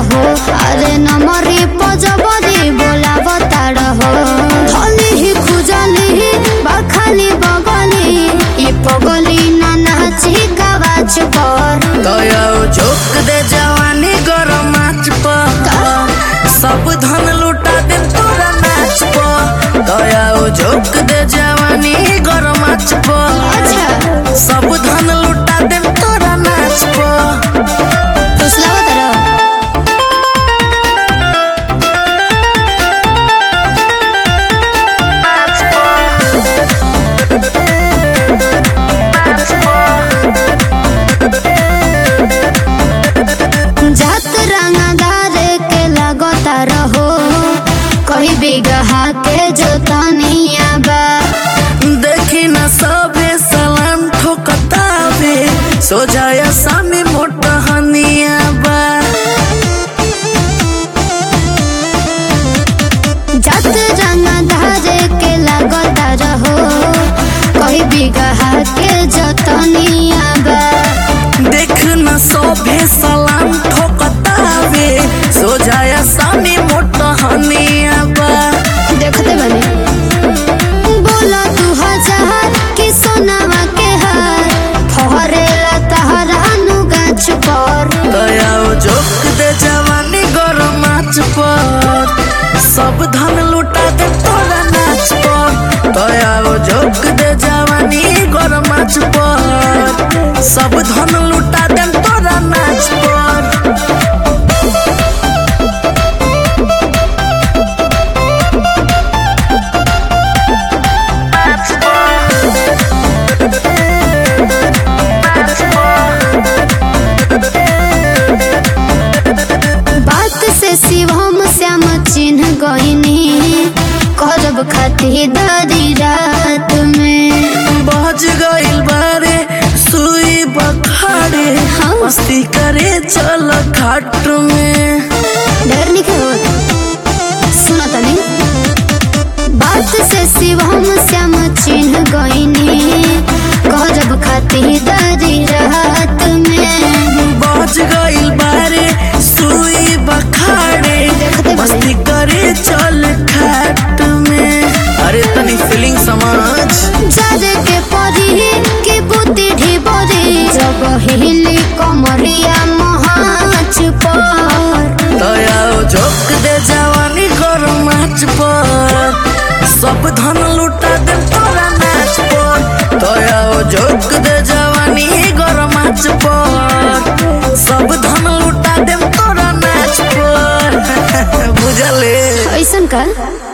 हो अरे नमरी पजबरी बोलावता रहो धली ही खुजली ही बखाली बगली ई पगली ना नाची गवाच पर दया झोंक दे जवानी गरम आँच पर सब धन लुटा दे तोरा नाच पर दया झोंक दे जवानी गरम आँच पर अच्छा सब धन लुटा दे तोरा नाच पर फुसलावत रहो जात रंगदार के लगता रहो कोई बिगहा के जोतनिया बा देखी न सबे सलाम ठोकतावे सो जाया सामी मोटा हनिया बा जात रंगदार के लगता रहो कोई बिगहा के जोतनिया बा देख न सोभे सलाम ठोकतावे सो जाया सामी मोटा हनिया बा देखते बने बोला तू हजार कि सोनावा के हार फहरेला तहरा नु गाछ पर दया जोक दे जवानी गरम आँच पर सब धन लुटा दे तोरा नाच पर दया जोक दे जवानी गरम आँच पर सब धन लुटा दे तोरा नाच पर बात से शिवम श्याम चिन्ह गईनी करब खातिरदारी रात में बज गइल बारे सुई बखारे हाँ। मस्ती करे चल खाट में डर निके हो सुनो तनी बात से शिवम श्याम चिन्ह गईनी करब खातिरदारी रात में बज गइल बारे सुई बखारे देखते बने। मस्ती करे चल खाट में अरे तनी फीलिंग समझ जादे के परी के बुद्धि ढिबरी जब हिली कमरिया महाच पर दया झोंक दे जवानी गरम आँच पर सब धन लुटा दे तोरा नाच पर दया झोंक दे जवानी गरम आँच पर सब धन लुटा दे तोरा नाच पर बुझले ऐसन कर